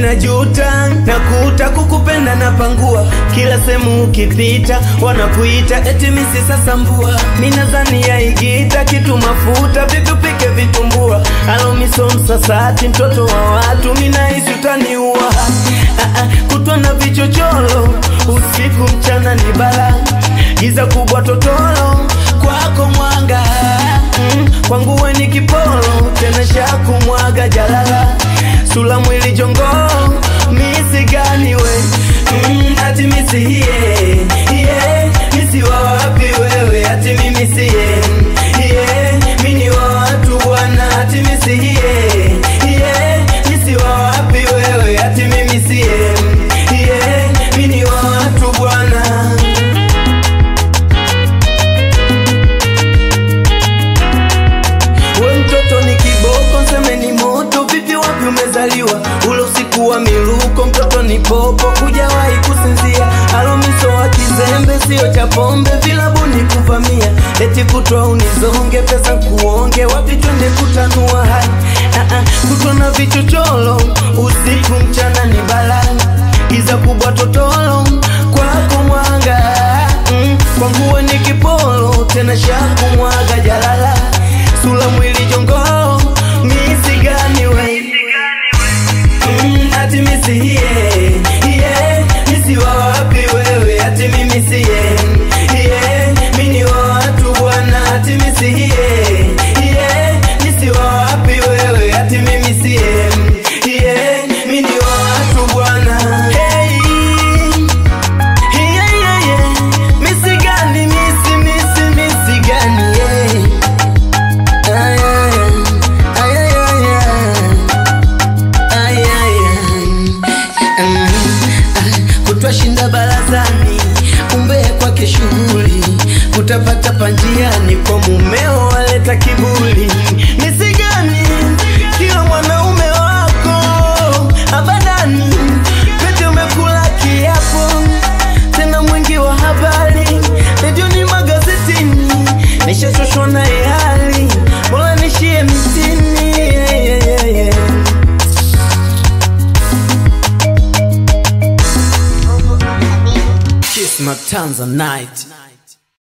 minajuta nakuta kukupenda na pangua kila sehemu ukipita wanakuita eti misi sasa mbua minazani ya igita kitu mafuta vipi upike vitumbua alomiso msasati mtoto wa watu minahisi utaniua Ah, ah, kutwa na vichochoro usiku mchana ni bala giza kubwa totoro kwako mwanga mm, kwangu we ni kiporo tena shaku mwaga jalala sula mwili jongoo misi gani we mm, ati misi hiye hiye misi wa wapi wewe ati mimi siye hiye mini wa watu bwana ati misi hiye hiye misi wa wapi wewe ati mimi siye hiye mini wa watu bwana we mtoto ni kiboko nseme ni moto vipi wapi umezaliwa ule usiku wa miluko mtoto ni popo hujawahi kusinzia alomiso wa kizembe sio cha pombe vilabuni kuvamia eti kutwa unizonge pesa kuonge wapi twende kutanua hai Ah, ah, kutwa na vichochoro usiku mchana ni balani giza kubwa totoro kwako mwanga mm, kwangu we ni kiporo tena shaku mwaga jalala sula mwili jongoo misi gani we Mm, ati misi hiye hiye misi wa wapi wewe ati mimi siye hiye mini wa watu bwana ati misi hiye hiye misi wa wapi wewe ati mimi siye hiye mini wa watu bwana hey. Hiye, hiye, hiye. Misi gani misi misi misi gani yeah. Ay, ay, ay, ay, ay, ay. Ay, ay, ay. Mm, ah, kutwa shinda barazani umbea kwake shughuli kutapata panjiani kwa mumeo waleta kibuli misigani kila mwanaume wako abadani pete umekula kiapo tena mwingi wa habari redioni magazetini nishachoshwa na hali bora nishie mitini yeah, yeah, yeah, yeah. Kiss my Tanzanite